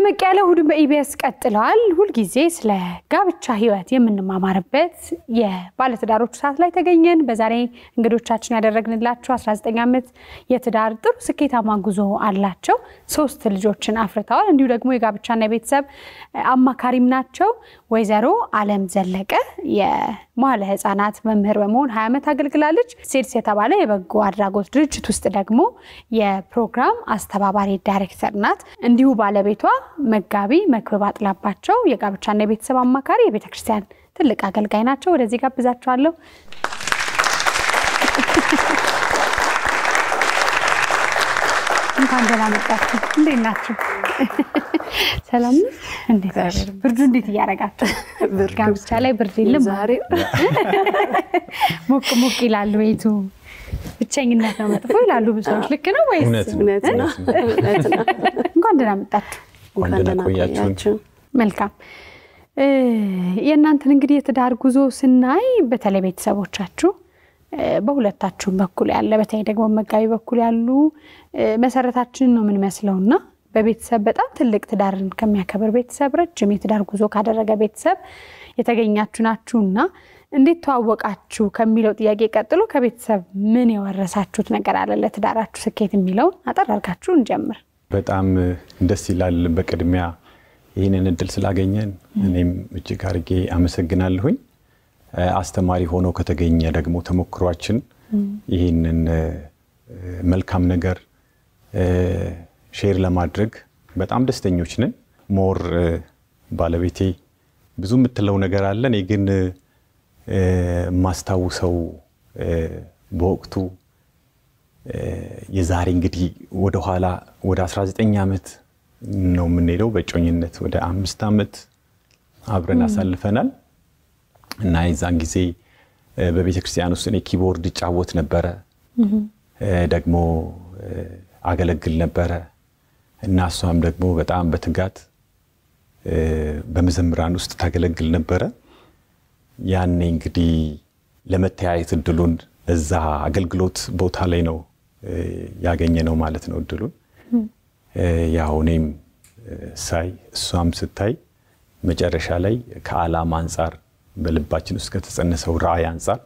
ደመቅ ያለ እሑድን በኢቢኤስ ቀጥለዋል። ሁልጊዜ ስለ ጋብቻ ሕይወት የምንማማርበት የባለትዳሮቹ ሰዓት ላይ ተገኘን። በዛሬ እንግዶቻችን ያደረግንላቸው 19 ዓመት የትዳር ጥሩ ስኬታማ ጉዞ አላቸው። ሶስት ልጆችን አፍርተዋል። እንዲሁ ደግሞ የጋብቻና የቤተሰብ አማካሪም ናቸው። ወይዘሮ አለም ዘለቀ የመዋለ ሕፃናት መምህር በመሆን 20 ዓመት አገልግላለች። ሴድስ የተባለ የበጎ አድራጎት ድርጅት ውስጥ ደግሞ የፕሮግራም አስተባባሪ ዳይሬክተር ናት። እንዲሁ ባለቤቷ መጋቢ መክብብ አጥላባቸው የጋብቻና የቤተሰብ አማካሪ የቤተ ክርስቲያን ትልቅ አገልጋይ ናቸው። ወደዚህ ጋብዛቸዋለሁ። እንኳን ደህና መጣችሁ። እንዴት ናችሁ? ሰላም ነው? እንዴት ናችሁ? ብርዱ እንዴት እያደረጋችሁ? ጋብቻ ላይ ብርድ የለም ዛሬ? ሞቅ ሞቅ ይላል ቤቱ። ብቸኝነት ነው መጥፎ ይላሉ ብዙ ሰዎች። ልክ ነው ወይስ? እውነት ነው። እውነት ነው። እውነት ነው። እንኳን ደህና መጣችሁ። እንኳን ደህና ቆያችሁን። መልካም እ የእናንተን እንግዲህ የትዳር ጉዞ ስናይ በተለይ ቤተሰቦቻችሁ እ በሁለታችሁም በኩል ያለ በተለይ ደግሞ መጋቢ በኩል ያሉ እ መሰረታችንን ነው የምንመስለው እና በቤተሰብ በጣም ትልቅ ትዳርን ከሚያከብር ቤተሰብ ረጅም የትዳር ጉዞ ካደረገ ቤተሰብ የተገኛችሁ ናችሁ እና እንዴት ተዋወቃችሁ ከሚለው ጥያቄ ቀጥሎ ከቤተሰብ ምን የወረሳችሁት ነገር አለ ለትዳራችሁ ስኬት የሚለውን አጠር አድርጋችሁ እንጀምር። በጣም ደስ ይላል። በቅድሚያ ይህንን እድል ስላገኘን እኔም እጅግ አድርጌ አመሰግናለሁኝ። አስተማሪ ሆኖ ከተገኘ ደግሞ ተሞክሯችን ይህንን መልካም ነገር ሼር ለማድረግ በጣም ደስተኞች ነን። ሞር ባለቤቴ ብዙ የምትለው ነገር አለ። እኔ ግን የማስታውሰው በወቅቱ የዛሬ እንግዲህ ወደኋላ ወደ 19 ዓመት ነው የምንሄደው። በእጮኝነት ወደ አምስት ዓመት አብረን አሳልፈናል እና የዛን ጊዜ በቤተ ክርስቲያን ውስጥ እኔ ኪቦርድ እጫወት ነበረ፣ ደግሞ አገለግል ነበረ እና እሷም ደግሞ በጣም በትጋት በመዘምራን ውስጥ ታገለግል ነበረ። ያኔ እንግዲህ ለመተያየት እድሉን እዛ አገልግሎት ቦታ ላይ ነው ያገኘ ነው ማለት ነው እድሉን። ያው እኔም ሳይ እሷም ስታይ መጨረሻ ላይ ከዓላማ አንጻር በልባችን ውስጥ ከተጸነሰው ራዕይ አንጻር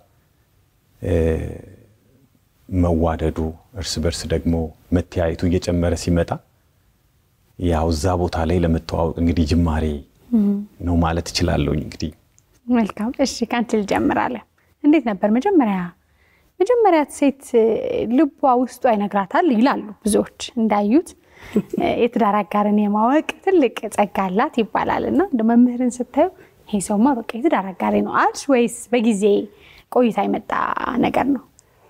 መዋደዱ እርስ በርስ ደግሞ መተያየቱ እየጨመረ ሲመጣ ያው እዛ ቦታ ላይ ለመተዋወቅ እንግዲህ ጅማሬ ነው ማለት እችላለሁኝ። እንግዲህ መልካም እሺ፣ ከአንቺ ልጀምራለን። እንዴት ነበር መጀመሪያ መጀመሪያ ሴት ልቧ ውስጧ ይነግራታል ይላሉ ብዙዎች እንዳዩት የትዳር አጋርን የማወቅ ትልቅ ጸጋ አላት ይባላል እና እንደ መምህርን ስታዩ ይሄ ሰውማ በቃ የትዳር አጋሬ ነው አልሽ ወይስ በጊዜ ቆይታ የመጣ ነገር ነው?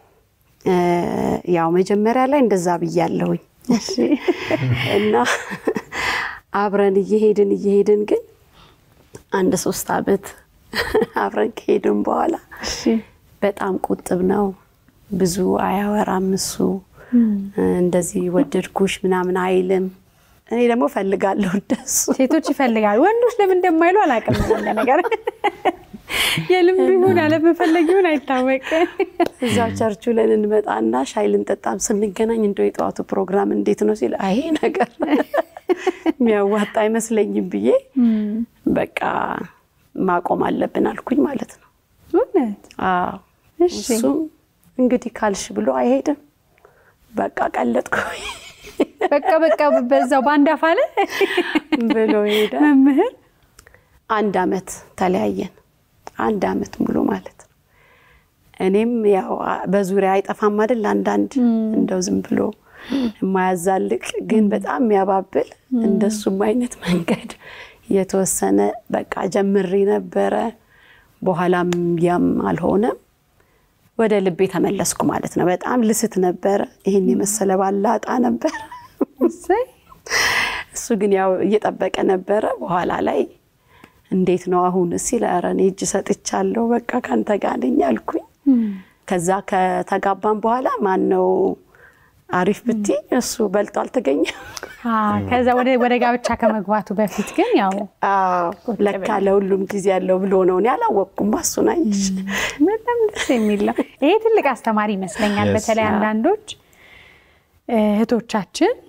ያው መጀመሪያ ላይ እንደዛ ብያለሁኝ እና አብረን እየሄድን እየሄድን ግን አንድ ሶስት ዓመት አብረን ከሄድን በኋላ በጣም ቁጥብ ነው። ብዙ አያወራም እሱ እንደዚህ ወደድኩሽ ምናምን አይልም። እኔ ደግሞ ፈልጋለሁ እንደሱ። ሴቶች ይፈልጋሉ፣ ወንዶች ለምን እንደማይሉ አላውቅም። እንደ ነገር የልምዱ ይሁን አለመፈለግ ይሁን አይታወቅም። እዛው ቸርቹ ለን እንመጣና ሻይ ልንጠጣም ስንገናኝ እንደው የጠዋቱ ፕሮግራም እንዴት ነው ሲል አይ ነገር የሚያዋጣ አይመስለኝም ብዬ በቃ ማቆም አለብን አልኩኝ ማለት ነው። እውነት አዎ እሱም እንግዲህ ካልሽ ብሎ አይሄድም። በቃ ቀለጥኩ በቃ በቃ በዛው በአንድ አፍ አለ ብሎ ሄደ። መምህር አንድ አመት ተለያየን። አንድ አመት ሙሉ ማለት ነው። እኔም ያው በዙሪያ አይጠፋም አይደል አንዳንድ እንደው ዝም ብሎ የማያዛልቅ ግን በጣም የሚያባብል እንደሱም አይነት መንገድ የተወሰነ በቃ ጀምሬ ነበረ። በኋላም ያም አልሆነም። ወደ ልቤ ተመለስኩ ማለት ነው። በጣም ልስት ነበረ። ይህን የመሰለ ባላጣ ነበር። እሰይ እሱ ግን ያው እየጠበቀ ነበረ። በኋላ ላይ እንዴት ነው አሁን ሲል ኧረ እኔ እጅ ሰጥቻለሁ በቃ ካንተ ጋር ነኝ አልኩኝ። ከዛ ከተጋባን በኋላ ማን ነው አሪፍ ብቲ እሱ በልጦ አልተገኘም። ከዛ ወደ ወደ ጋብቻ ከመግባቱ በፊት ግን ያው አዎ ለካ ለሁሉም ጊዜ ያለው ብሎ ነው። እኔ አላወቅኩም። እሱን አየሽ። በጣም ደስ የሚል ነው። ይሄ ትልቅ አስተማሪ ይመስለኛል። Yes. በተለይ አንዳንዶች እህቶቻችን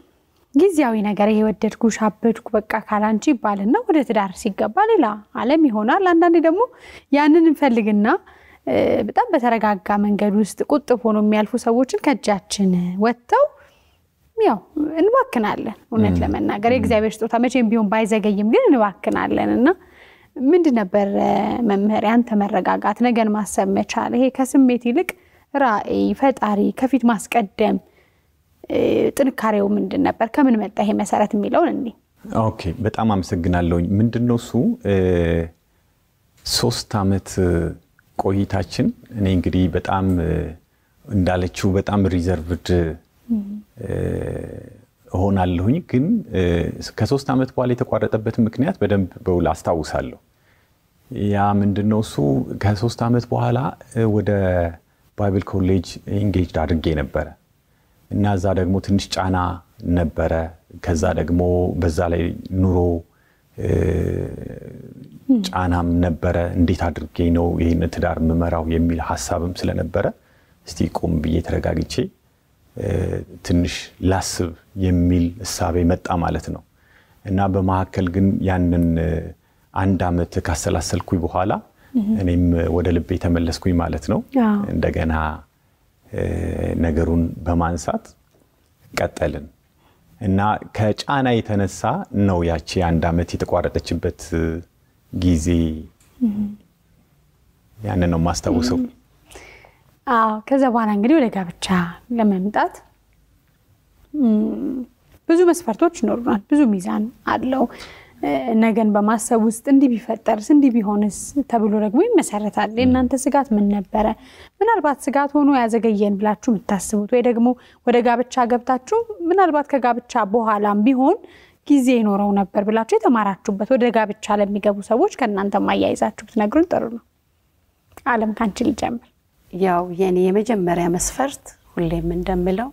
ጊዜያዊ ነገር ይሄ ወደድኩሽ አበድኩ በቃ ካላንቺ ይባልና ወደ ትዳር ሲገባ ሌላ ዓለም ይሆናል። አንዳንዴ ደግሞ ያንን እንፈልግና በጣም በተረጋጋ መንገድ ውስጥ ቁጥብ ሆኖ የሚያልፉ ሰዎችን ከእጃችን ወጥተው ያው እንባክናለን። እውነት ለመናገር የእግዚአብሔር ስጦታ መቼም ቢሆን ባይዘገይም ግን እንባክናለን እና ምንድን ነበር መምህር ያንተ መረጋጋት፣ ነገን ማሰብ መቻል፣ ይሄ ከስሜት ይልቅ ራዕይ፣ ፈጣሪ ከፊት ማስቀደም ጥንካሬው ምንድን ነበር? ከምን መጣ ይሄ መሰረት የሚለውን እኔ ኦኬ፣ በጣም አመሰግናለሁኝ። ምንድን ነው እሱ ሶስት ዓመት ቆይታችን እኔ እንግዲህ በጣም እንዳለችው በጣም ሪዘርቭድ እሆናለሁኝ ግን ከሶስት ዓመት በኋላ የተቋረጠበትን ምክንያት በደንብ በውል አስታውሳለሁ። ያ ምንድነው እሱ ከሶስት ዓመት በኋላ ወደ ባይብል ኮሌጅ ኢንጌጅድ አድርጌ ነበረ እና እዛ ደግሞ ትንሽ ጫና ነበረ። ከዛ ደግሞ በዛ ላይ ኑሮ ጫናም ነበረ። እንዴት አድርጌ ነው ይህን ትዳር ምመራው የሚል ሀሳብም ስለነበረ እስቲ ቆም ብዬ ተረጋግቼ ትንሽ ላስብ የሚል እሳቤ መጣ ማለት ነው እና በመካከል ግን ያንን አንድ ዓመት ካሰላሰልኩኝ በኋላ እኔም ወደ ልቤ ተመለስኩኝ ማለት ነው። እንደገና ነገሩን በማንሳት ቀጠልን እና ከጫና የተነሳ ነው ያቺ አንድ ዓመት የተቋረጠችበት ጊዜ ያንን ነው የማስታውሰው። አዎ ከዛ በኋላ እንግዲህ ወደ ጋብቻ ለመምጣት ብዙ መስፈርቶች ይኖሩናል። ብዙ ሚዛን አለው። ነገን በማሰብ ውስጥ እንዲህ ቢፈጠርስ እንዲህ ቢሆንስ ተብሎ ደግሞ ይመሰረታል። የእናንተ ስጋት ምን ነበረ? ምናልባት ስጋት ሆኖ ያዘገየን ብላችሁ የምታስቡት ወይ ደግሞ ወደ ጋብቻ ገብታችሁ ምናልባት ከጋብቻ በኋላም ቢሆን ጊዜ ይኖረው ነበር ብላችሁ የተማራችሁበት ወደ ጋብቻ ለሚገቡ ሰዎች ከእናንተ ማያይዛችሁ ብትነግሩን ጥሩ ነው። አለም ከአንቺ ልጀምር። ያው የኔ የመጀመሪያ መስፈርት ሁሌም እንደምለው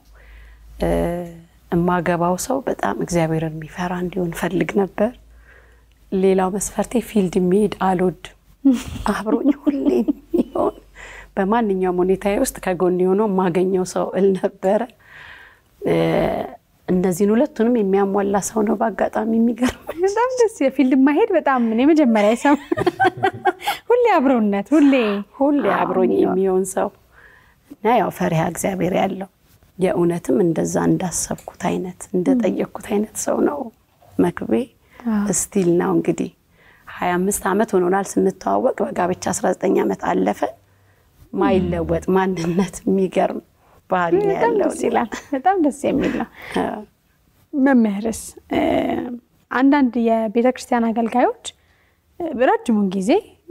እማገባው ሰው በጣም እግዚአብሔርን የሚፈራ እንዲሆን ፈልግ ነበር። ሌላው መስፈርቴ ፊልድ የሚሄድ አልወድም። አብሮኝ ሁሌ የሚሆን በማንኛውም ሁኔታ ውስጥ ከጎን የሆነው የማገኘው ሰው እል ነበረ። እነዚህን ሁለቱንም የሚያሟላ ሰው ነው። በአጋጣሚ የሚገርም በጣም ደስ የፊልድ ማሄድ በጣም ምን የመጀመሪያ ሰው ሁሌ አብሮነት ሁሌ ሁሌ አብሮኝ የሚሆን ሰው እና ያው ፈሪሃ እግዚአብሔር ያለው የእውነትም እንደዛ እንዳሰብኩት አይነት እንደጠየቅኩት አይነት ሰው ነው መክቤ። እስቲል ነው እንግዲህ ሀያ አምስት ዓመት ሆኖናል ስንተዋወቅ፣ በጋብቻ 19 ዓመት አለፈ። ማይለወጥ ማንነት የሚገርም ባህል ነው ያለው። ደስ ይላል። በጣም ደስ የሚል ነው። መምህርስ አንዳንድ የቤተ ክርስቲያን አገልጋዮች ረጅሙን ጊዜ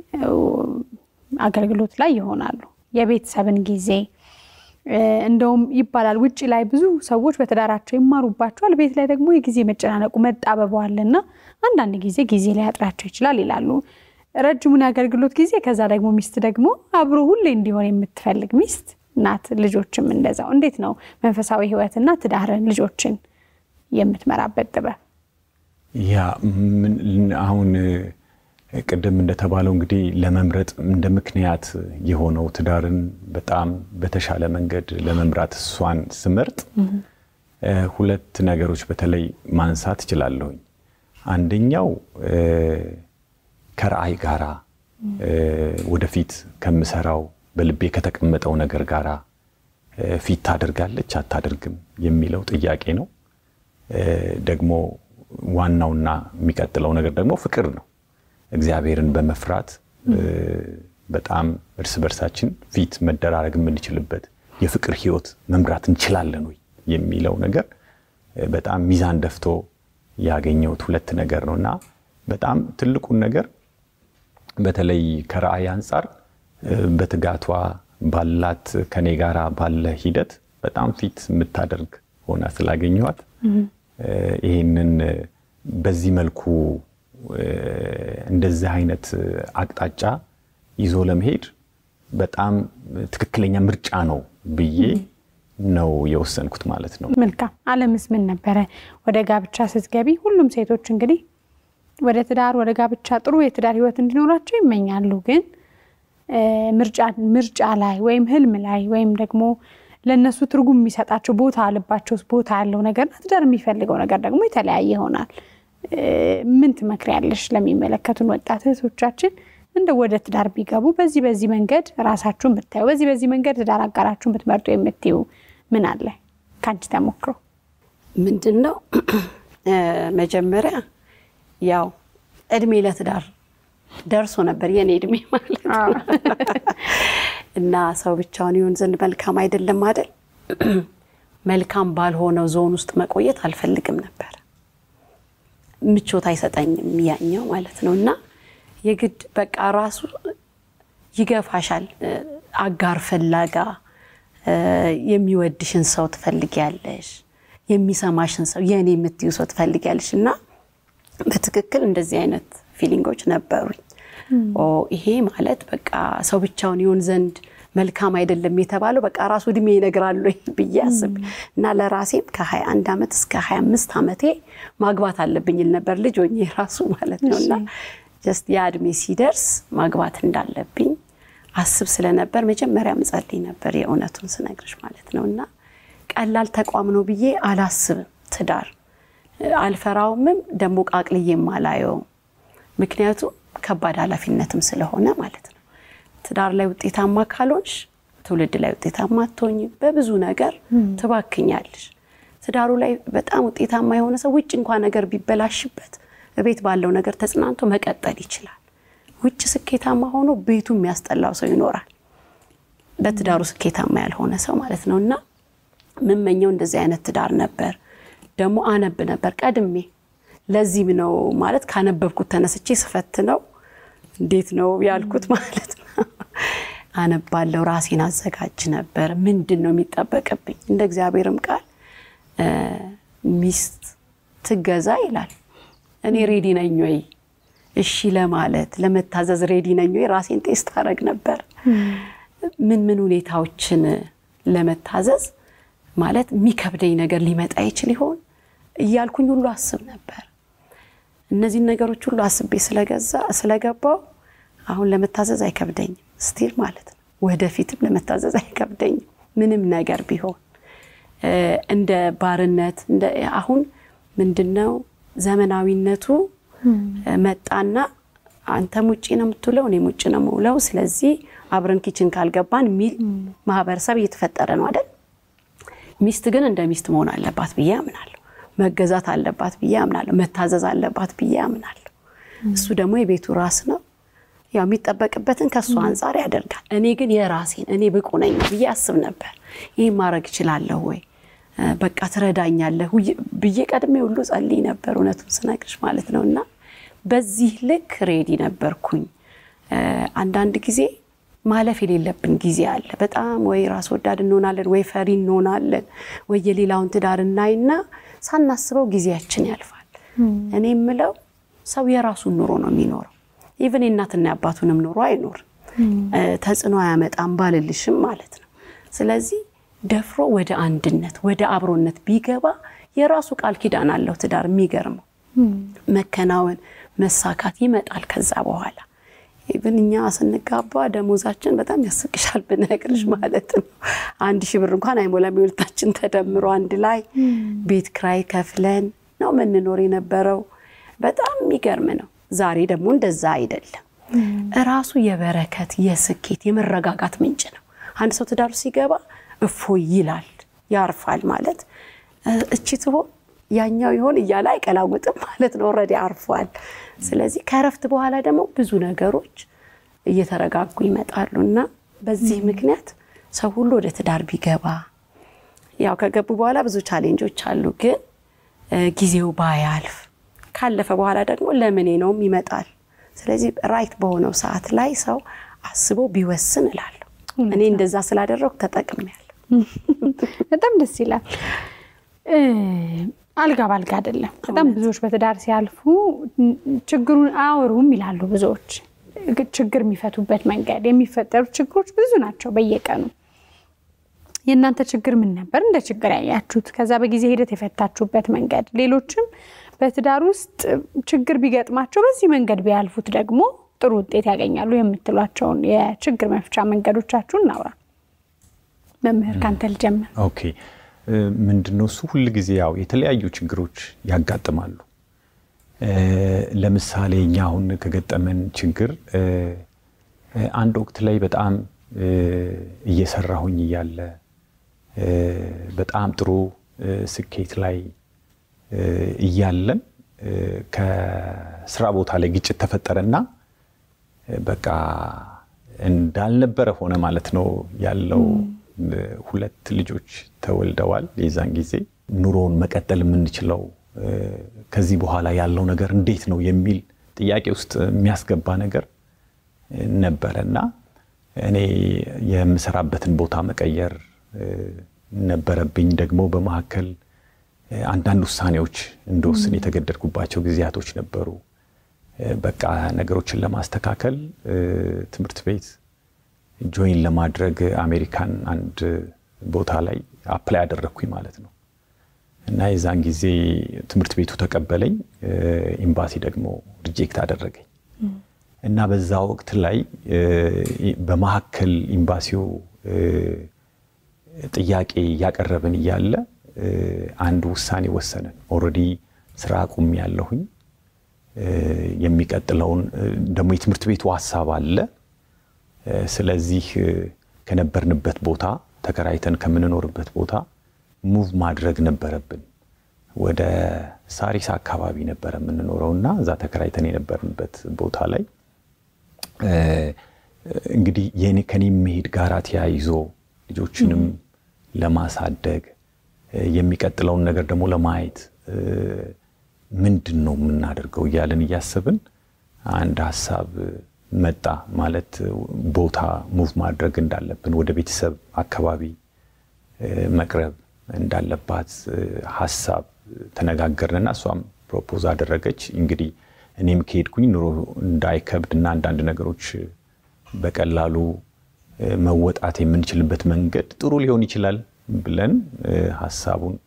አገልግሎት ላይ ይሆናሉ። የቤተሰብን ጊዜ እንደውም ይባላል ውጭ ላይ ብዙ ሰዎች በትዳራቸው ይማሩባቸዋል። ቤት ላይ ደግሞ የጊዜ መጨናነቁ መጣበበዋልና አንዳንድ ጊዜ ጊዜ ሊያጥራቸው ይችላል ይላሉ። ረጅሙን የአገልግሎት ጊዜ ከዛ ደግሞ ሚስት ደግሞ አብሮ ሁሌ እንዲሆን የምትፈልግ ሚስት ናት። ልጆችም እንደዛው። እንዴት ነው መንፈሳዊ ሕይወትና ትዳርን ልጆችን የምትመራበት ጥበብ? ያ አሁን ቅድም እንደተባለው እንግዲህ ለመምረጥ እንደ ምክንያት የሆነው ትዳርን በጣም በተሻለ መንገድ ለመምራት እሷን ስመርጥ ሁለት ነገሮች በተለይ ማንሳት እችላለሁኝ። አንደኛው ከራዕይ ጋራ ወደፊት ከምሰራው በልቤ ከተቀመጠው ነገር ጋራ ፊት ታደርጋለች አታደርግም የሚለው ጥያቄ ነው። ደግሞ ዋናውና የሚቀጥለው ነገር ደግሞ ፍቅር ነው። እግዚአብሔርን በመፍራት በጣም እርስ በርሳችን ፊት መደራረግ የምንችልበት የፍቅር ህይወት መምራት እንችላለን ወይ የሚለው ነገር በጣም ሚዛን ደፍቶ ያገኘሁት ሁለት ነገር ነው እና በጣም ትልቁን ነገር በተለይ ከራዕይ አንጻር በትጋቷ ባላት ከኔ ጋር ባለ ሂደት በጣም ፊት የምታደርግ ሆና ስላገኘኋት ይህንን በዚህ መልኩ እንደዚህ አይነት አቅጣጫ ይዞ ለመሄድ በጣም ትክክለኛ ምርጫ ነው ብዬ ነው የወሰንኩት ማለት ነው። መልካም። አለምስ ምን ነበረ? ወደ ጋብቻ ስትገቢ ሁሉም ሴቶች እንግዲህ ወደ ትዳር ወደ ጋብቻ ጥሩ የትዳር ህይወት እንዲኖራቸው ይመኛሉ። ግን ምርጫ ላይ ወይም ህልም ላይ ወይም ደግሞ ለእነሱ ትርጉም የሚሰጣቸው ቦታ ልባቸው ቦታ ያለው ነገርና ትዳር የሚፈልገው ነገር ደግሞ የተለያየ ይሆናል። ምን ትመክሪያለሽ ለሚመለከቱን ወጣት እህቶቻችን እንደ ወደ ትዳር ቢገቡ በዚህ በዚህ መንገድ ራሳችሁን ብታዩ፣ በዚህ በዚህ መንገድ ትዳር አጋራችሁን ብትመርጡ የምትዩ ምን አለ ከአንቺ ተሞክሮ? ምንድን ነው መጀመሪያ ያው እድሜ ለትዳር ደርሶ ነበር የኔ እድሜ ማለት ነው። እና ሰው ብቻውን ይሆን ዘንድ መልካም አይደለም አይደል? መልካም ባልሆነው ዞን ውስጥ መቆየት አልፈልግም ነበር። ምቾት አይሰጠኝም ያኛው ማለት ነው። እና የግድ በቃ ራሱ ይገፋሻል። አጋር ፍላጋ የሚወድሽን ሰው ትፈልጊያለሽ፣ የሚሰማሽን ሰው የእኔ የምትዩ ሰው ትፈልጊያለሽ እና በትክክል እንደዚህ አይነት ፊሊንጎች ነበሩኝ። ይሄ ማለት በቃ ሰው ብቻውን ይሆን ዘንድ መልካም አይደለም የተባለው በቃ ራሱ እድሜ ይነግራሉ ብዬ አስብ እና ለራሴም ከ21 ዓመት እስከ 25 ዓመቴ ማግባት አለብኝ ል ነበር ልጅ ሆኜ ራሱ ማለት ነው እና ጀስት ያ እድሜ ሲደርስ ማግባት እንዳለብኝ አስብ ስለነበር መጀመሪያ ምጸልይ ነበር የእውነቱን ስነግርሽ ማለት ነው እና ቀላል ተቋም ነው ብዬ አላስብም ትዳር አልፈራውምም ደግሞ ቃቅልዬም አላየውም። ምክንያቱም ከባድ ኃላፊነትም ስለሆነ ማለት ነው። ትዳር ላይ ውጤታማ ካልሆንሽ ትውልድ ላይ ውጤታማ አትሆኝ፣ በብዙ ነገር ትባክኛለሽ። ትዳሩ ላይ በጣም ውጤታማ የሆነ ሰው ውጭ እንኳ ነገር ቢበላሽበት ቤት ባለው ነገር ተጽናንቶ መቀጠል ይችላል። ውጭ ስኬታማ ሆኖ ቤቱ የሚያስጠላው ሰው ይኖራል። በትዳሩ ስኬታማ ያልሆነ ሰው ማለት ነው እና ምመኘው እንደዚህ አይነት ትዳር ነበር። ደግሞ አነብ ነበር ቀድሜ። ለዚህም ነው ማለት ካነበብኩት ተነስቼ ስፈት ነው እንዴት ነው ያልኩት ማለት ነው። አነባለው፣ ራሴን አዘጋጅ ነበር። ምንድን ነው የሚጠበቅብኝ? እንደ እግዚአብሔርም ቃል ሚስት ትገዛ ይላል። እኔ ሬዲ ነኝ ወይ እሺ ለማለት ለመታዘዝ ሬዲ ነኝ ወይ? ራሴን ቴስት አደርግ ነበር። ምን ምን ሁኔታዎችን ለመታዘዝ ማለት የሚከብደኝ ነገር ሊመጣ ይችል ይሆን እያልኩኝ ሁሉ አስብ ነበር። እነዚህን ነገሮች ሁሉ አስቤ ስለገዛ ስለገባው አሁን ለመታዘዝ አይከብደኝም ስቲል ማለት ነው። ወደፊትም ለመታዘዝ አይከብደኝም ምንም ነገር ቢሆን እንደ ባርነት አሁን ምንድነው ዘመናዊነቱ መጣና አንተም ውጭ ነው የምትውለው እኔም ውጭ ነው የምውለው፣ ስለዚህ አብረን ኪችን ካልገባን የሚል ማህበረሰብ እየተፈጠረ ነው አይደል? ሚስት ግን እንደ ሚስት መሆን አለባት ብዬ አምናለሁ። መገዛት አለባት ብዬ አምናለሁ። መታዘዝ አለባት ብዬ አምናለሁ። እሱ ደግሞ የቤቱ ራስ ነው። ያው የሚጠበቅበትን ከእሱ አንጻር ያደርጋል። እኔ ግን የራሴን እኔ ብቁ ነኝ ብዬ አስብ ነበር። ይህ ማድረግ እችላለሁ ወይ በቃ ትረዳኛለህ ብዬ ቀድሜ ሁሉ ጸልይ ነበር፣ እውነቱን ስነግርሽ ማለት ነው። እና በዚህ ልክ ሬዲ ነበርኩኝ። አንዳንድ ጊዜ ማለፍ የሌለብን ጊዜ አለ። በጣም ወይ ራስ ወዳድ እንሆናለን፣ ወይ ፈሪ እንሆናለን፣ ወይ የሌላውን ትዳር እናይና ሳናስበው ጊዜያችን ያልፋል። እኔ የምለው ሰው የራሱን ኑሮ ነው የሚኖረው። ኢቨን የእናትና የአባቱንም ኑሮ አይኖርም። ተጽዕኖ አያመጣም ባልልሽም ማለት ነው። ስለዚህ ደፍሮ ወደ አንድነት ወደ አብሮነት ቢገባ የራሱ ቃል ኪዳን አለው ትዳር። የሚገርመው መከናወን መሳካት ይመጣል ከዛ በኋላ ኢቭን እኛ ስንጋባ ደሞዛችን በጣም ያስቅሻል ብነግርሽ ማለት ነው። አንድ ሺህ ብር እንኳን አይሞላም። የሁለታችን ተደምሮ አንድ ላይ ቤት ክራይ ከፍለን ነው የምንኖር የነበረው። በጣም የሚገርም ነው። ዛሬ ደግሞ እንደዛ አይደለም። እራሱ የበረከት የስኬት የመረጋጋት ምንጭ ነው። አንድ ሰው ትዳሩ ሲገባ እፎይ ይላል፣ ያርፋል ማለት እቺ ትሆን ያኛው ይሆን እያለ አይቀላውጥም ማለት ነው። ኦልሬዲ አርፏል። ስለዚህ ከእረፍት በኋላ ደግሞ ብዙ ነገሮች እየተረጋጉ ይመጣሉ እና በዚህ ምክንያት ሰው ሁሉ ወደ ትዳር ቢገባ ያው ከገቡ በኋላ ብዙ ቻሌንጆች አሉ፣ ግን ጊዜው ባያልፍ ካለፈ በኋላ ደግሞ ለምኔ ነውም ይመጣል። ስለዚህ ራይት በሆነው ሰዓት ላይ ሰው አስቦ ቢወስን እላለሁ። እኔ እንደዛ ስላደረኩ ተጠቅሜያለሁ። በጣም ደስ ይላል። አልጋ ባልጋ አይደለም። በጣም ብዙዎች በትዳር ሲያልፉ ችግሩን አያወሩም ይላሉ። ብዙዎች ችግር የሚፈቱበት መንገድ የሚፈጠሩት ችግሮች ብዙ ናቸው በየቀኑ። የእናንተ ችግር ምን ነበር እንደ ችግር ያያችሁት? ከዛ በጊዜ ሂደት የፈታችሁበት መንገድ፣ ሌሎችም በትዳር ውስጥ ችግር ቢገጥማቸው በዚህ መንገድ ቢያልፉት ደግሞ ጥሩ ውጤት ያገኛሉ የምትሏቸውን የችግር መፍቻ መንገዶቻችሁን እናውራ። መምህር ካንተ ልጀምር። ኦኬ ምንድነው እሱ ሁል ጊዜ ያው የተለያዩ ችግሮች ያጋጥማሉ። ለምሳሌ እኛ አሁን ከገጠመን ችግር አንድ ወቅት ላይ በጣም እየሰራሁኝ እያለ በጣም ጥሩ ስኬት ላይ እያለን ከስራ ቦታ ላይ ግጭት ተፈጠረና በቃ እንዳልነበረ ሆነ ማለት ነው ያለው። ሁለት ልጆች ተወልደዋል። የዛን ጊዜ ኑሮውን መቀጠል የምንችለው ከዚህ በኋላ ያለው ነገር እንዴት ነው የሚል ጥያቄ ውስጥ የሚያስገባ ነገር ነበረ እና እኔ የምሰራበትን ቦታ መቀየር ነበረብኝ። ደግሞ በመካከል አንዳንድ ውሳኔዎች እንደወስን የተገደድኩባቸው ጊዜያቶች ነበሩ። በቃ ነገሮችን ለማስተካከል ትምህርት ቤት ጆይን ለማድረግ አሜሪካን አንድ ቦታ ላይ አፕላይ አደረግኩኝ ማለት ነው እና የዛን ጊዜ ትምህርት ቤቱ ተቀበለኝ፣ ኤምባሲ ደግሞ ሪጀክት አደረገኝ እና በዛ ወቅት ላይ በመካከል ኤምባሲው ጥያቄ እያቀረብን እያለ አንድ ውሳኔ ወሰንን። ኦልሬዲ ስራ አቁም ያለሁኝ የሚቀጥለውን ደግሞ የትምህርት ቤቱ ሀሳብ አለ። ስለዚህ ከነበርንበት ቦታ ተከራይተን ከምንኖርበት ቦታ ሙቭ ማድረግ ነበረብን። ወደ ሳሪስ አካባቢ ነበረ የምንኖረው እና እዛ ተከራይተን የነበርንበት ቦታ ላይ እንግዲህ ከኔ መሄድ ጋራ ተያይዞ ልጆችንም ለማሳደግ የሚቀጥለውን ነገር ደግሞ ለማየት ምንድን ነው የምናደርገው እያለን እያሰብን አንድ ሀሳብ መጣ። ማለት ቦታ ሙቭ ማድረግ እንዳለብን ወደ ቤተሰብ አካባቢ መቅረብ እንዳለባት ሀሳብ ተነጋገርንና እሷም ፕሮፖዝ አደረገች። እንግዲህ እኔም ከሄድኩኝ ኑሮ እንዳይከብድ እና አንዳንድ ነገሮች በቀላሉ መወጣት የምንችልበት መንገድ ጥሩ ሊሆን ይችላል ብለን ሀሳቡን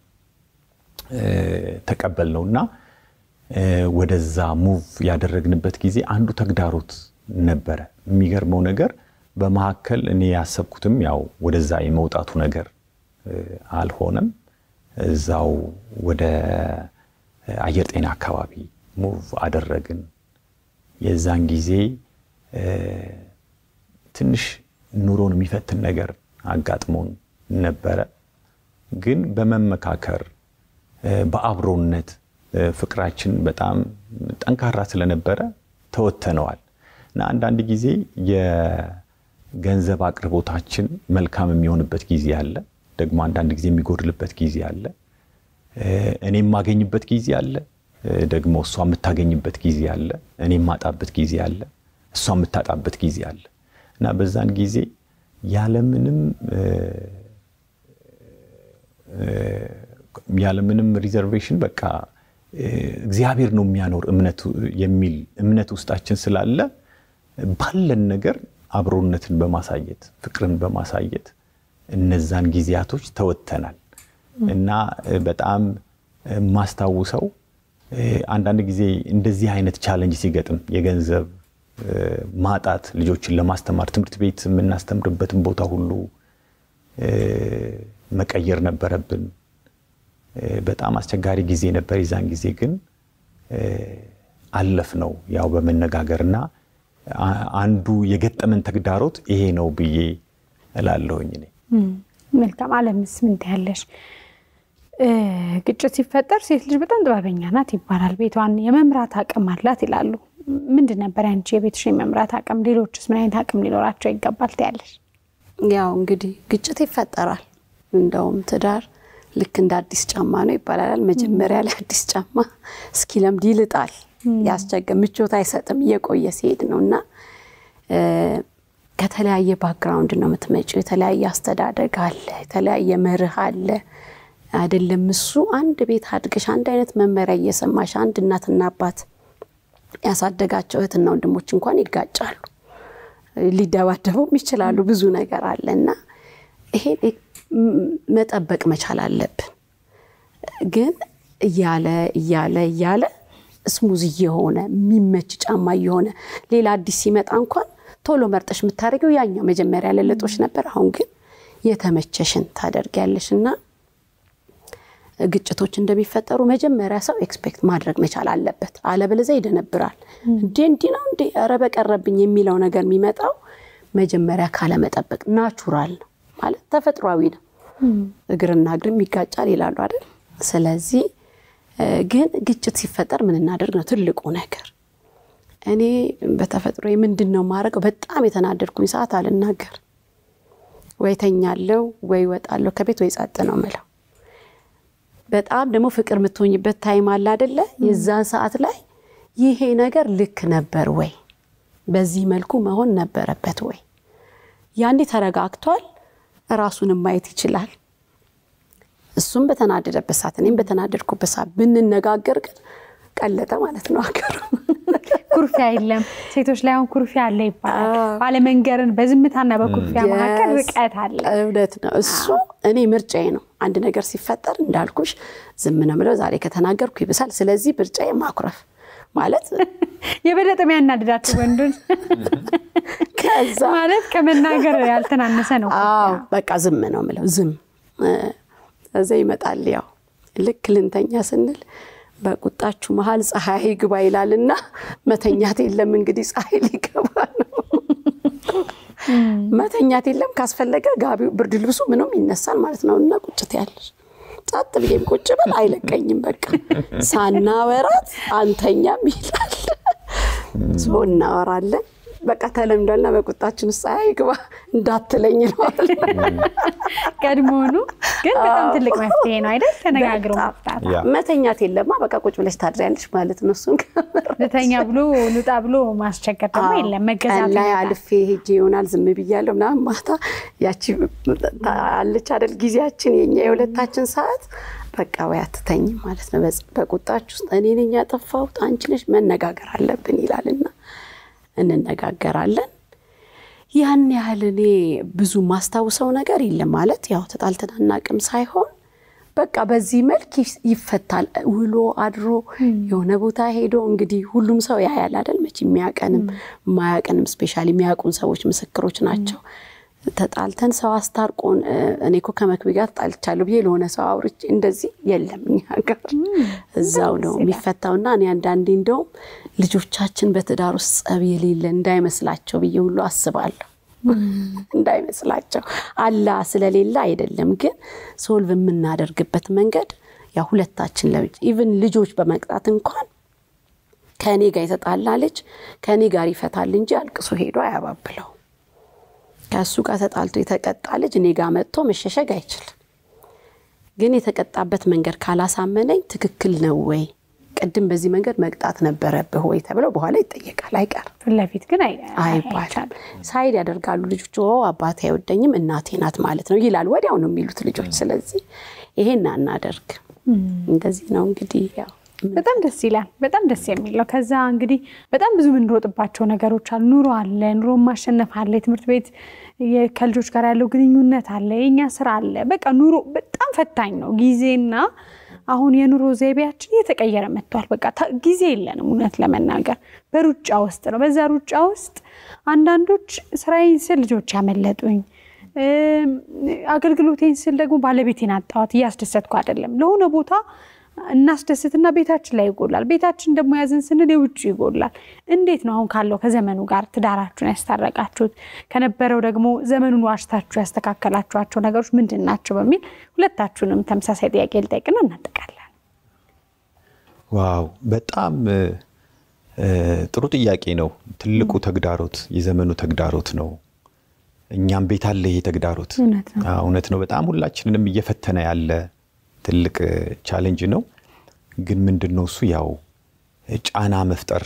ተቀበልነው እና ወደዛ ሙቭ ያደረግንበት ጊዜ አንዱ ተግዳሮት ነበረ። የሚገርመው ነገር በመካከል እኔ ያሰብኩትም ያው ወደዛ የመውጣቱ ነገር አልሆነም። እዛው ወደ አየር ጤና አካባቢ ሙቭ አደረግን። የዛን ጊዜ ትንሽ ኑሮን የሚፈትን ነገር አጋጥሞን ነበረ። ግን በመመካከር በአብሮነት ፍቅራችን በጣም ጠንካራ ስለነበረ ተወተነዋል እና አንዳንድ ጊዜ የገንዘብ አቅርቦታችን መልካም የሚሆንበት ጊዜ አለ፣ ደግሞ አንዳንድ ጊዜ የሚጎድልበት ጊዜ አለ። እኔ የማገኝበት ጊዜ አለ፣ ደግሞ እሷ የምታገኝበት ጊዜ አለ። እኔ የማጣበት ጊዜ አለ፣ እሷ የምታጣበት ጊዜ አለ እና በዛን ጊዜ ያለምንም ያለምንም ሪዘርቬሽን በቃ እግዚአብሔር ነው የሚያኖር እምነቱ የሚል እምነት ውስጣችን ስላለ ባለን ነገር አብሮነትን በማሳየት ፍቅርን በማሳየት እነዛን ጊዜያቶች ተወጥተናል እና በጣም የማስታውሰው አንዳንድ ጊዜ እንደዚህ አይነት ቻለንጅ ሲገጥም የገንዘብ ማጣት ልጆችን ለማስተማር ትምህርት ቤት የምናስተምርበትን ቦታ ሁሉ መቀየር ነበረብን። በጣም አስቸጋሪ ጊዜ ነበር። የዛን ጊዜ ግን አለፍ ነው ያው በመነጋገር እና አንዱ የገጠመን ተግዳሮት ይሄ ነው ብዬ እላለሁኝ እኔ። መልካም አለምስ ምን ትያለሽ? ግጭት ሲፈጠር ሴት ልጅ በጣም ጥበበኛ ናት ይባላል። ቤቷን የመምራት አቅም አላት ይላሉ። ምንድን ነበር ያንቺ የቤትሽን የመምራት አቅም? ሌሎችስ ምን አይነት አቅም ሊኖራቸው ይገባል ትያለሽ? ያው እንግዲህ ግጭት ይፈጠራል። እንደውም ትዳር ልክ እንደ አዲስ ጫማ ነው ይባላል። መጀመሪያ ላይ አዲስ ጫማ እስኪለምድ ይልጣል፣ ያስቸገ ምቾት አይሰጥም እየቆየ ሲሄድ ነው እና ከተለያየ ባክግራውንድ ነው የምትመጪው። የተለያየ አስተዳደግ አለ፣ የተለያየ መርህ አለ አይደለም። እሱ አንድ ቤት አድገሽ አንድ አይነት መመሪያ እየሰማሽ አንድ እናትና አባት ያሳደጋቸው እህትና ወንድሞች እንኳን ይጋጫሉ፣ ሊደባደቡም ይችላሉ። ብዙ ነገር አለ እና ይሄ መጠበቅ መቻል አለብን። ግን እያለ እያለ እያለ ስሙዝ እየሆነ የሚመች ጫማ እየሆነ ሌላ አዲስ ሲመጣ እንኳን ቶሎ መርጠሽ የምታደርገው ያኛው መጀመሪያ ለለጦች ነበር። አሁን ግን የተመቸሽን ታደርጊያለሽ እና ግጭቶች እንደሚፈጠሩ መጀመሪያ ሰው ኤክስፔክት ማድረግ መቻል አለበት። አለበለዚያ ይደነብራል። እንዴ እንዲህ ነው እንዴ ኧረ በቀረብኝ የሚለው ነገር የሚመጣው መጀመሪያ ካለመጠበቅ ናቹራል ነው ማለት ተፈጥሯዊ ነው። እግርና እግርም ይጋጫል ይላሉ አይደል? ስለዚህ ግን ግጭት ሲፈጠር ምን እናደርግ ነው ትልቁ ነገር። እኔ በተፈጥሮ ምንድን ነው የማደርገው? በጣም የተናደድኩኝ ሰዓት አልናገር፣ ወይ ተኛለው፣ ወይ ወጣለሁ ከቤት ወይ ጸጥ ነው ምለው። በጣም ደግሞ ፍቅር የምትሆኝበት ታይም አለ አደለ? የዛን ሰዓት ላይ ይሄ ነገር ልክ ነበር ወይ፣ በዚህ መልኩ መሆን ነበረበት ወይ? ያኔ ተረጋግቷል፣ ራሱንም ማየት ይችላል። እሱም በተናደደበት ሰዓት እኔም በተናደድኩበት ሰዓት ብንነጋገር ግን ቀለጠ ማለት ነው አገሩ። ኩርፊያ የለም። ሴቶች ላይ አሁን ኩርፊያ አለ ይባላል። ባለመንገርን በዝምታና በኩርፊያ መካከል ርቀት አለ። እውነት ነው እሱ። እኔ ምርጫዬ ነው። አንድ ነገር ሲፈጠር እንዳልኩሽ ዝም ነው የምለው። ዛሬ ከተናገርኩ ይብሳል። ስለዚህ ምርጫዬ ማኩረፍ ማለት የበለጠ የሚያናድዳቸው ወንዶች ከዛ ማለት ከመናገር ያልተናነሰ ነው። አዎ በቃ ዝም ነው የምለው። ዝም እዛ ይመጣል። ያው ልክ ልንተኛ ስንል በቁጣችሁ መሀል ፀሐይ ግባ ይላልና መተኛት የለም እንግዲህ ፀሐይ ሊገባ ነው። መተኛት የለም ካስፈለገ ጋቢው ብርድ ልብሱ ምንም ይነሳል ማለት ነው። እና ቁጭት ያለሽ ጸጥ ብዬም ቁጭ ብል አይለቀኝም። በቃ ሳናወራት አንተኛም ይላል። ሶ እናወራለን። በቃ ተለምዷልና በቁጣችን ውስጥ ፀሐይ ግባ እንዳትለኝ ነው። ቀድሞውኑ ግን በጣም ትልቅ መፍትሄ ነው አይደል? ተነጋግሮ መፍታት። መተኛት የለማ በቃ ቁጭ ብለሽ ታድሪያለሽ ማለት ነው። እሱን ልተኛ ብሎ ልውጣ ብሎ ማስቸገር ደግሞ የለም። መገዛት ላይ አልፌ ሄጄ ይሆናል ዝም ብያለሁ ምናምን ማታ ያቺ አለች አይደል ጊዜያችን የኛ የሁለታችን ሰዓት በቃ ወይ አትተኝም ማለት ነው። በቁጣች ውስጥ እኔ ነኝ ያጠፋሁት አንቺ ነሽ መነጋገር አለብን ይላልና እንነጋገራለን። ያን ያህል እኔ ብዙ ማስታውሰው ነገር የለም ማለት ያው ተጣልተን አናውቅም ሳይሆን በቃ በዚህ መልክ ይፈታል። ውሎ አድሮ የሆነ ቦታ ሄዶ እንግዲህ ሁሉም ሰው ያያል አይደል መቼ የሚያቀንም የማያቀንም ስፔሻሊ የሚያውቁን ሰዎች ምስክሮች ናቸው። ተጣልተን ሰው አስታርቆን እኔ እኮ ከመክቢ ጋር ተጣልቻለሁ ብዬ ለሆነ ሰው አውርቼ እንደዚህ የለም እኛ ጋር እዛው ነው የሚፈታውና እኔ አንዳንዴ እንደውም ልጆቻችን በትዳር ውስጥ ጸብ የሌለ እንዳይመስላቸው ብዬ ሁሉ አስባለሁ። እንዳይመስላቸው አላ ስለሌለ አይደለም፣ ግን ሶልቭ የምናደርግበት መንገድ ያ ሁለታችን ለብቻ ኢቭን ልጆች በመቅጣት እንኳን ከእኔ ጋር የተጣላ ልጅ ከእኔ ጋር ይፈታል እንጂ አልቅሶ ሄዶ አያባብለው። ከእሱ ጋር ተጣልቶ የተቀጣ ልጅ እኔ ጋር መጥቶ መሸሸግ አይችልም። ግን የተቀጣበት መንገድ ካላሳመነኝ ትክክል ነው ወይ ቅድም በዚህ መንገድ መቅጣት ነበረብህ ወይ ተብለው በኋላ ይጠየቃል። አይቀርም ፊት ለፊት ግን አይባልም። ሳይድ ያደርጋሉ ልጆች። አባቴ አይወደኝም እናቴ ናት ማለት ነው ይላል። ወዲያው ነው የሚሉት ልጆች። ስለዚህ ይሄን አናደርግ። እንደዚህ ነው እንግዲህ ያው በጣም ደስ ይላል። በጣም ደስ የሚል ነው። ከዛ እንግዲህ በጣም ብዙ የምንሮጥባቸው ነገሮች አሉ። ኑሮ አለ፣ ኑሮ ማሸነፍ አለ፣ የትምህርት ቤት ከልጆች ጋር ያለው ግንኙነት አለ፣ የእኛ ስራ አለ። በቃ ኑሮ በጣም ፈታኝ ነው። ጊዜና አሁን የኑሮ ዘይቤያችን እየተቀየረ መጥቷል። በቃ ጊዜ የለንም። እውነት ለመናገር በሩጫ ውስጥ ነው። በዛ ሩጫ ውስጥ አንዳንዶች ስራዬን ስል ልጆች ያመለጡኝ፣ አገልግሎቴን ስል ደግሞ ባለቤቴን አጣኋት፣ እያስደሰትኩ አይደለም ለሆነ ቦታ እናስደስትና ቤታችን ላይ ይጎላል። ቤታችን ደግሞ ያዝን ስንል የውጭ ይጎላል። እንዴት ነው አሁን ካለው ከዘመኑ ጋር ትዳራችሁን ያስታረቃችሁት? ከነበረው ደግሞ ዘመኑን ዋሽታችሁ ያስተካከላችኋቸው ነገሮች ምንድን ናቸው? በሚል ሁለታችሁንም ተመሳሳይ ጥያቄ ልጠይቅና እናጠቃለን። ዋው በጣም ጥሩ ጥያቄ ነው። ትልቁ ተግዳሮት የዘመኑ ተግዳሮት ነው። እኛም ቤት አለ ይሄ ተግዳሮት። እውነት ነው። በጣም ሁላችንንም እየፈተነ ያለ ትልቅ ቻሌንጅ ነው። ግን ምንድን ነው እሱ ያው ጫና መፍጠር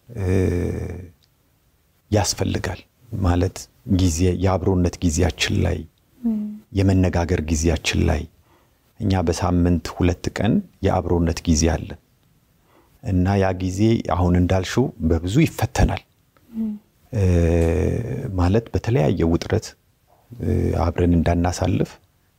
ያስፈልጋል። ማለት ጊዜ የአብሮነት ጊዜያችን ላይ የመነጋገር ጊዜያችን ላይ እኛ በሳምንት ሁለት ቀን የአብሮነት ጊዜ አለን እና ያ ጊዜ አሁን እንዳልሽው በብዙ ይፈተናል። ማለት በተለያየ ውጥረት አብረን እንዳናሳልፍ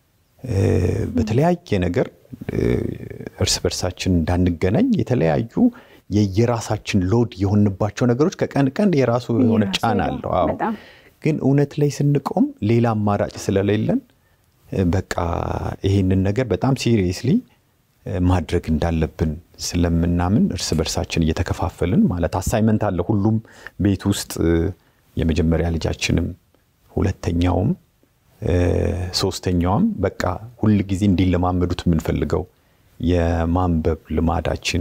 በተለያየ ነገር እርስ በርሳችን እንዳንገናኝ የተለያዩ የየራሳችን ሎድ የሆንባቸው ነገሮች ከቀን ቀን የራሱ የሆነ ጫና አለው። አዎ ግን እውነት ላይ ስንቆም ሌላ አማራጭ ስለሌለን በቃ ይሄንን ነገር በጣም ሲሪየስሊ ማድረግ እንዳለብን ስለምናምን እርስ በርሳችን እየተከፋፈልን ማለት አሳይመንት አለ ሁሉም ቤት ውስጥ የመጀመሪያ ልጃችንም ሁለተኛውም ሶስተኛዋም በቃ ሁል ጊዜ እንዲለማመዱት የምንፈልገው የማንበብ ልማዳችን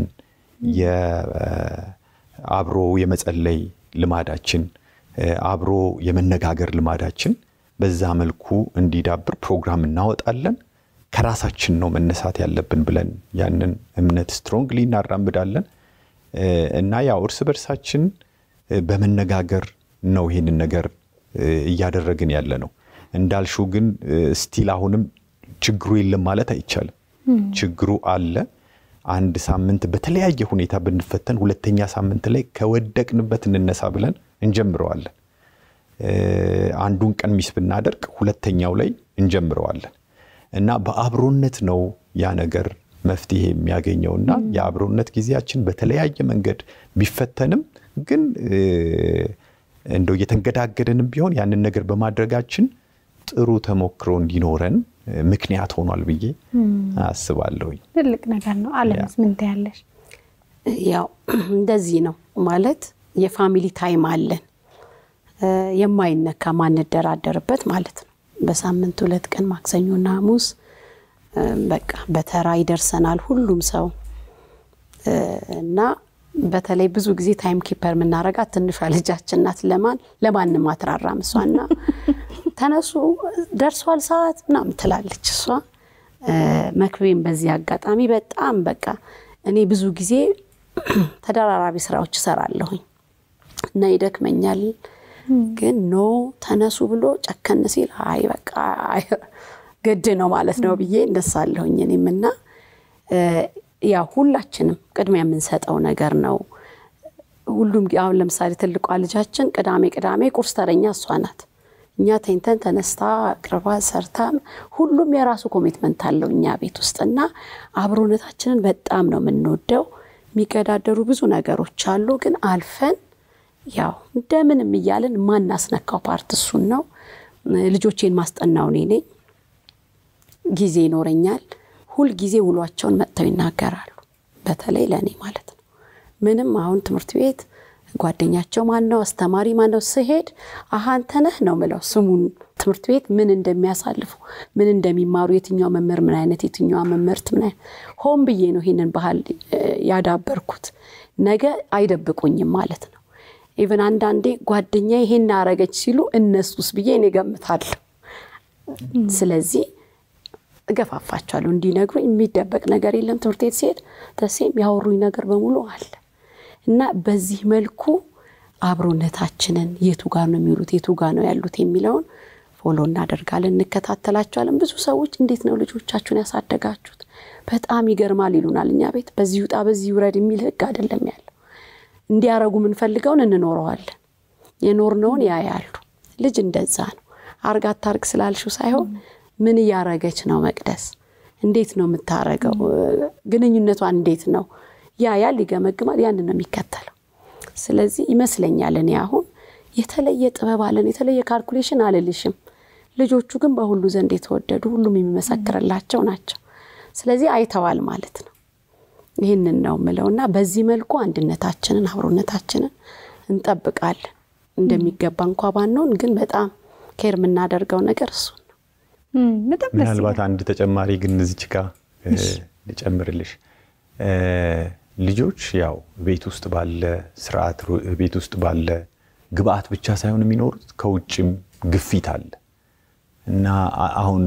አብሮ የመጸለይ ልማዳችን አብሮ የመነጋገር ልማዳችን በዛ መልኩ እንዲዳብር ፕሮግራም እናወጣለን። ከራሳችን ነው መነሳት ያለብን ብለን ያንን እምነት ስትሮንግሊ እናራምዳለን እና ያው እርስ በርሳችን በመነጋገር ነው ይሄንን ነገር እያደረግን ያለ ነው። እንዳልሽው ግን ስቲል አሁንም ችግሩ የለም ማለት አይቻልም። ችግሩ አለ። አንድ ሳምንት በተለያየ ሁኔታ ብንፈተን ሁለተኛ ሳምንት ላይ ከወደቅንበት እንነሳ ብለን እንጀምረዋለን። አንዱን ቀን ሚስ ብናደርግ ሁለተኛው ላይ እንጀምረዋለን እና በአብሮነት ነው ያ ነገር መፍትሄ የሚያገኘው እና የአብሮነት ጊዜያችን በተለያየ መንገድ ቢፈተንም ግን እንደው እየተንገዳገደንም ቢሆን ያንን ነገር በማድረጋችን ጥሩ ተሞክሮ እንዲኖረን ምክንያት ሆኗል ብዬ አስባለሁኝ። ትልቅ ነገር ነው። አለምስ ምን ትያለሽ? ያው እንደዚህ ነው ማለት የፋሚሊ ታይም አለን የማይነካ ማንደራደርበት ማለት ነው። በሳምንት ሁለት ቀን ማክሰኞና ሐሙስ በቃ በተራ ይደርሰናል ሁሉም ሰው እና በተለይ ብዙ ጊዜ ታይም ኪፐር የምናረጋት ትንሿ ልጃችን ናት። ለማን ለማንም አትራራም እሷና ተነሱ ደርሷል ሰዓት ምናምን ትላለች እሷ። መክቤም በዚህ አጋጣሚ በጣም በቃ እኔ ብዙ ጊዜ ተደራራቢ ስራዎች እሰራለሁኝ እና ይደክመኛል። ግን ኖ ተነሱ ብሎ ጨከን ሲል አይ በቃ ግድ ነው ማለት ነው ብዬ እነሳለሁኝ እኔም እና ያው ሁላችንም ቅድሚያ የምንሰጠው ነገር ነው። ሁሉም አሁን ለምሳሌ ትልቋ ልጃችን ቅዳሜ ቅዳሜ ቁርስ ተረኛ እሷ ናት። እኛ ተኝተን ተነስታ አቅርባ ሰርታ፣ ሁሉም የራሱ ኮሚትመንት አለው እኛ ቤት ውስጥ እና አብሮነታችንን በጣም ነው የምንወደው። የሚገዳደሩ ብዙ ነገሮች አሉ፣ ግን አልፈን ያው እንደምንም እያለን ማናስነካው ፓርት እሱን ነው። ልጆቼን ማስጠናው እኔ ነኝ። ጊዜ ይኖረኛል። ሁል ጊዜ ውሏቸውን መጥተው ይናገራሉ። በተለይ ለእኔ ማለት ነው። ምንም አሁን ትምህርት ቤት ጓደኛቸው ማን ነው አስተማሪ ማን ነው ስሄድ አሀ አንተ ነህ ነው ምለው ስሙን ትምህርት ቤት ምን እንደሚያሳልፉ ምን እንደሚማሩ የትኛው መምህር ምን አይነት የትኛዋ መምህርት ምን አይነት ሆን ብዬ ነው ይህንን ባህል ያዳበርኩት። ነገ አይደብቁኝም ማለት ነው። ኢቨን አንዳንዴ ጓደኛ ይሄን አረገች ሲሉ እነሱስ ብዬ እኔ ገምታለሁ። ስለዚህ እገፋፋቸዋለሁ እንዲነግሩኝ። የሚደበቅ ነገር የለም። ትምህርት ቤት ሲሄድ ተሴም ያወሩኝ ነገር በሙሉ አለ እና በዚህ መልኩ አብሮነታችንን የቱ ጋር ነው የሚውሉት የቱ ጋር ነው ያሉት የሚለውን ፎሎ እናደርጋለን፣ እንከታተላቸዋለን። ብዙ ሰዎች እንዴት ነው ልጆቻችሁን ያሳደጋችሁት? በጣም ይገርማል ይሉናል። እኛ ቤት በዚህ ውጣ በዚህ ውረድ የሚል ህግ አይደለም ያለው። እንዲያረጉ የምንፈልገውን እንኖረዋለን። የኖርነውን ያያሉ። ልጅ እንደዛ ነው። አርግ አታርግ ስላልሽው ሳይሆን ምን እያረገች ነው መቅደስ፣ እንዴት ነው የምታረገው፣ ግንኙነቷ እንዴት ነው ያያል፣ ይገመግማል። ያን ነው የሚከተለው። ስለዚህ ይመስለኛል እኔ አሁን የተለየ ጥበብ አለን የተለየ ካልኩሌሽን አልልሽም። ልጆቹ ግን በሁሉ ዘንድ የተወደዱ ሁሉም የሚመሰክርላቸው ናቸው። ስለዚህ አይተዋል ማለት ነው። ይህንን ነው ምለው እና በዚህ መልኩ አንድነታችንን አብሮነታችንን እንጠብቃለን። እንደሚገባ እንኳ ባንሆን ግን በጣም ኬር የምናደርገው ነገር እሱን ነው። ምናልባት አንድ ተጨማሪ ግን እዚች ጋ ልጨምርልሽ። ልጆች ያው ቤት ውስጥ ባለ ስርዓት ቤት ውስጥ ባለ ግብአት ብቻ ሳይሆን የሚኖሩት ከውጭም ግፊት አለ እና አሁን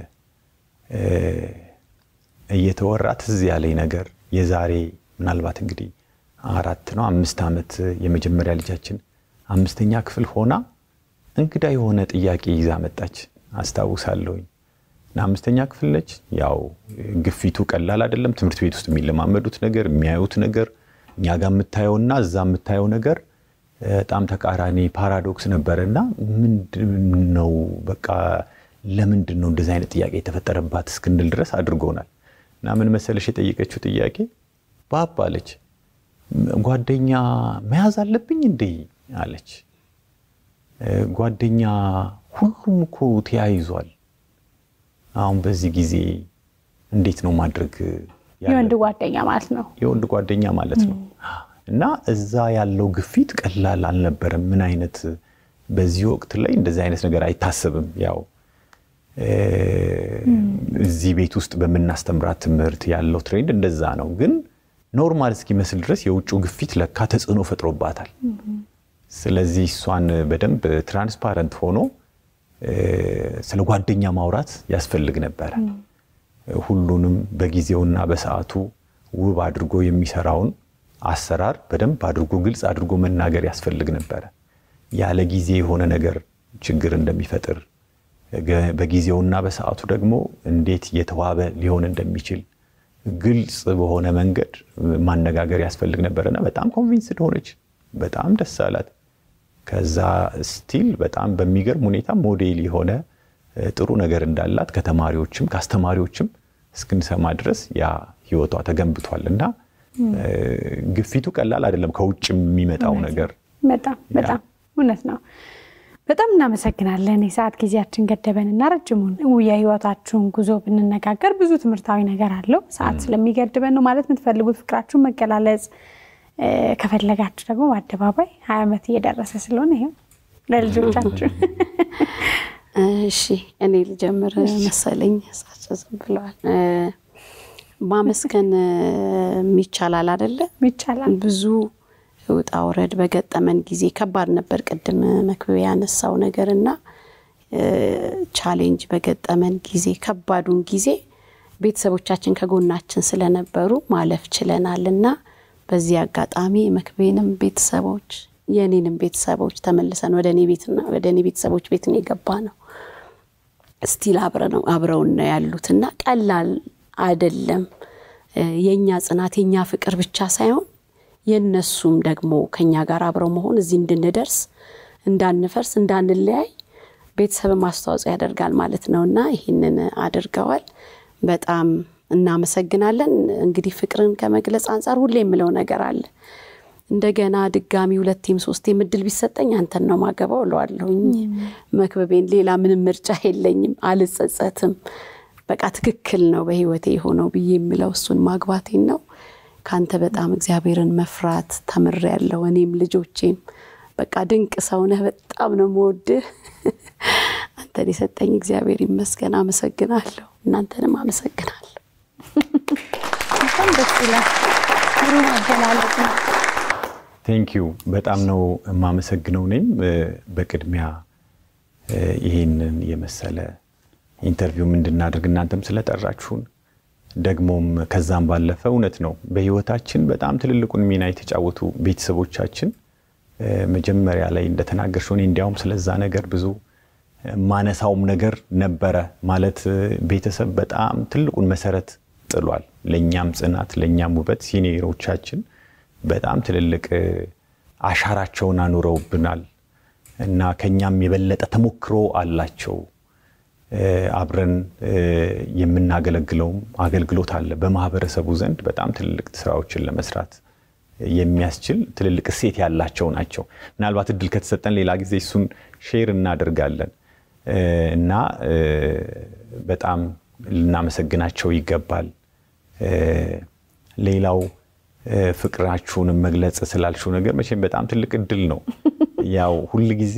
እየተወራ ትዝ ያለኝ ነገር የዛሬ ምናልባት እንግዲህ አራት ነው አምስት ዓመት የመጀመሪያ ልጃችን አምስተኛ ክፍል ሆና እንግዳ የሆነ ጥያቄ ይዛ መጣች አስታውሳለሁኝ። እና አምስተኛ ክፍል ነች። ያው ግፊቱ ቀላል አይደለም። ትምህርት ቤት ውስጥ የሚለማመዱት ነገር የሚያዩት ነገር እኛ ጋር የምታየውና እዛ የምታየው ነገር በጣም ተቃራኒ ፓራዶክስ ነበረ እና ምንድን ነው በቃ ለምንድን ነው እንደዚህ አይነት ጥያቄ የተፈጠረባት እስክንል ድረስ አድርጎናል። እና ምን መሰለሽ የጠየቀችው ጥያቄ ባብ አለች፣ ጓደኛ መያዝ አለብኝ እንዴ አለች። ጓደኛ ሁሉም እኮ ተያይዟል አሁን በዚህ ጊዜ እንዴት ነው ማድረግ የወንድ ጓደኛ ማለት ነው። የወንድ ጓደኛ ማለት ነው። እና እዛ ያለው ግፊት ቀላል አልነበረም። ምን አይነት በዚህ ወቅት ላይ እንደዚህ አይነት ነገር አይታሰብም። ያው እዚህ ቤት ውስጥ በምናስተምራት ትምህርት ያለው ትሬንድ እንደዛ ነው። ግን ኖርማል እስኪመስል ድረስ የውጭው ግፊት ለካ ተጽዕኖ ፈጥሮባታል። ስለዚህ እሷን በደንብ ትራንስፓረንት ሆኖ ስለ ጓደኛ ማውራት ያስፈልግ ነበረ። ሁሉንም በጊዜውና በሰዓቱ ውብ አድርጎ የሚሰራውን አሰራር በደንብ አድርጎ ግልጽ አድርጎ መናገር ያስፈልግ ነበረ። ያለ ጊዜ የሆነ ነገር ችግር እንደሚፈጥር በጊዜውና በሰዓቱ ደግሞ እንዴት የተዋበ ሊሆን እንደሚችል ግልጽ በሆነ መንገድ ማነጋገር ያስፈልግ ነበረና በጣም ኮንቪንስድ ሆነች። በጣም ደስ አላት። ከዛ ስቲል በጣም በሚገርም ሁኔታ ሞዴል የሆነ ጥሩ ነገር እንዳላት ከተማሪዎችም ከአስተማሪዎችም እስክንሰማ ድረስ ያ ህይወቷ ተገንብቷል እና ግፊቱ ቀላል አይደለም። ከውጭ የሚመጣው ነገር በጣም በጣም እውነት ነው። በጣም እናመሰግናለን። የሰዓት ጊዜያችን ገደበን እና ረጅሙን የህይወታችሁን ጉዞ ብንነጋገር ብዙ ትምህርታዊ ነገር አለው። ሰዓት ስለሚገድበን ነው። ማለት የምትፈልጉት ፍቅራችሁን መገላለጽ ከፈለጋችሁ ደግሞ በአደባባይ ሀያ ዓመት እየደረሰ ስለሆነ ይኸው ለልጆቻችሁ እሺ እኔ ልጀምር መሰለኝ። እሳቸው ዝም ብለዋል። ማመስገን ይቻላል አይደለ? ይቻላል። ብዙ ውጣ ውረድ በገጠመን ጊዜ ከባድ ነበር። ቅድም መክብብ ያነሳው ነገር እና ቻሌንጅ በገጠመን ጊዜ ከባዱን ጊዜ ቤተሰቦቻችን ከጎናችን ስለነበሩ ማለፍ ችለናል እና በዚህ አጋጣሚ መክቤንም ቤተሰቦች የእኔንም ቤተሰቦች ተመልሰን ወደ እኔ ቤትና ወደ እኔ ቤተሰቦች ቤት ነው የገባ ነው። ስቲል አብረውን ነው ያሉት እና ቀላል አይደለም። የእኛ ጽናት የእኛ ፍቅር ብቻ ሳይሆን የእነሱም ደግሞ ከኛ ጋር አብረው መሆን እዚህ እንድንደርስ እንዳንፈርስ፣ እንዳንለያይ ቤተሰብም አስተዋጽኦ ያደርጋል ማለት ነው እና ይህንን አድርገዋል። በጣም እናመሰግናለን። እንግዲህ ፍቅርን ከመግለጽ አንጻር ሁሌ የምለው ነገር አለ እንደገና ድጋሚ ሁለቴም ሶስቴም እድል ቢሰጠኝ አንተን ነው ማገባው እለዋለሁኝ። መክበቤን ሌላ ምንም ምርጫ የለኝም፣ አልጸጸትም። በቃ ትክክል ነው በህይወቴ የሆነው ብዬ የምለው እሱን ማግባቴን ነው። ከአንተ በጣም እግዚአብሔርን መፍራት ተምሬያለሁ። እኔም ልጆቼም በቃ ድንቅ ሰውነህ፣ በጣም ነው የምወድህ። አንተን የሰጠኝ እግዚአብሔር ይመስገን። አመሰግናለሁ። እናንተንም አመሰግናለሁ። በጣም ደስ ይላል። ግሩም አገላለጽ ነው። ቴንኪዩ በጣም ነው የማመሰግነው። እኔም በቅድሚያ ይህንን የመሰለ ኢንተርቪው እንድናደርግ እናንተም ስለጠራችሁን ደግሞም ከዛም ባለፈ እውነት ነው በህይወታችን በጣም ትልልቁን ሚና የተጫወቱ ቤተሰቦቻችን መጀመሪያ ላይ እንደተናገርሽው እኔ እንዲያውም ስለዛ ነገር ብዙ ማነሳውም ነገር ነበረ። ማለት ቤተሰብ በጣም ትልቁን መሰረት ጥሏል። ለእኛም ጽናት፣ ለእኛም ውበት ሲኒየሮቻችን በጣም ትልልቅ አሻራቸውን አኑረውብናል እና ከኛም የበለጠ ተሞክሮ አላቸው። አብረን የምናገለግለውም አገልግሎት አለ። በማህበረሰቡ ዘንድ በጣም ትልልቅ ስራዎችን ለመስራት የሚያስችል ትልልቅ እሴት ያላቸው ናቸው። ምናልባት እድል ከተሰጠን ሌላ ጊዜ እሱን ሼር እናደርጋለን እና በጣም ልናመሰግናቸው ይገባል። ሌላው ፍቅራችሁንም መግለጽ ስላልሽው ነገር መቼም በጣም ትልቅ እድል ነው። ያው ሁል ጊዜ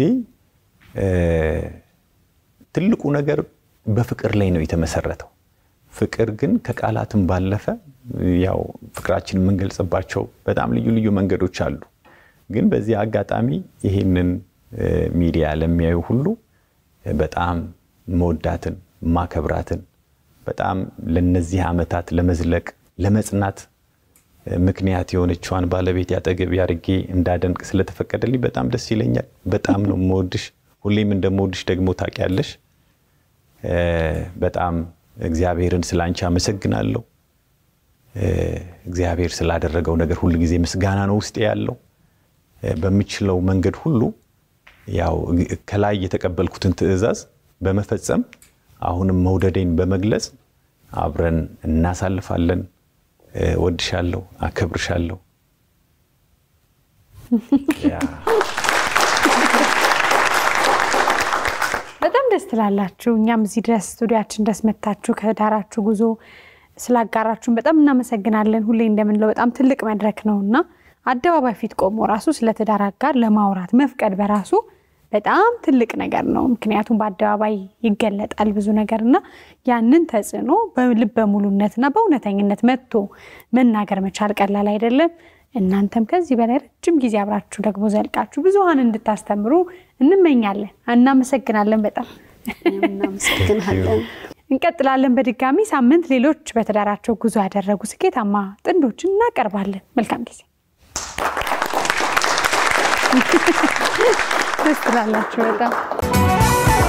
ትልቁ ነገር በፍቅር ላይ ነው የተመሰረተው። ፍቅር ግን ከቃላትም ባለፈ ያው ፍቅራችን የምንገልጽባቸው በጣም ልዩ ልዩ መንገዶች አሉ። ግን በዚህ አጋጣሚ ይሄንን ሚዲያ ለሚያዩ ሁሉ በጣም መወዳትን ማከብራትን በጣም ለነዚህ ዓመታት ለመዝለቅ ለመጽናት ምክንያት የሆነችዋን ባለቤት ያጠገብ አድርጌ እንዳደንቅ ስለተፈቀደልኝ በጣም ደስ ይለኛል። በጣም ነው የምወድሽ። ሁሌም እንደምወድሽ ደግሞ ታውቂያለሽ። በጣም እግዚአብሔርን ስለ አንቺ አመሰግናለሁ። እግዚአብሔር ስላደረገው ነገር ሁል ጊዜ ምስጋና ነው ውስጤ ያለው። በምችለው መንገድ ሁሉ ያው ከላይ የተቀበልኩትን ትዕዛዝ በመፈጸም አሁንም መውደዴን በመግለጽ አብረን እናሳልፋለን። ወድሻለሁ፣ አከብርሻለሁ። በጣም ደስ ትላላችሁ። እኛም እዚህ ድረስ ስቱዲያችን ድረስ መታችሁ ከዳራችሁ ጉዞ ስላጋራችሁን በጣም እናመሰግናለን። ሁሌ እንደምንለው በጣም ትልቅ መድረክ ነው እና አደባባይ ፊት ቆሞ ራሱ ስለ ትዳር አጋር ለማውራት መፍቀድ በራሱ በጣም ትልቅ ነገር ነው። ምክንያቱም በአደባባይ ይገለጣል ብዙ ነገር እና ያንን ተጽዕኖ በልበ ሙሉነትና በእውነተኝነት መጥቶ መናገር መቻል ቀላል አይደለም። እናንተም ከዚህ በላይ ረጅም ጊዜ አብራችሁ ደግሞ ዘልቃችሁ ብዙሀን እንድታስተምሩ እንመኛለን። እናመሰግናለን በጣም እናመሰግናለን። እንቀጥላለን። በድጋሚ ሳምንት ሌሎች በትዳራቸው ጉዞ ያደረጉ ስኬታማ ጥንዶችን እናቀርባለን። መልካም ጊዜ። ደስ ትላላችሁ በጣም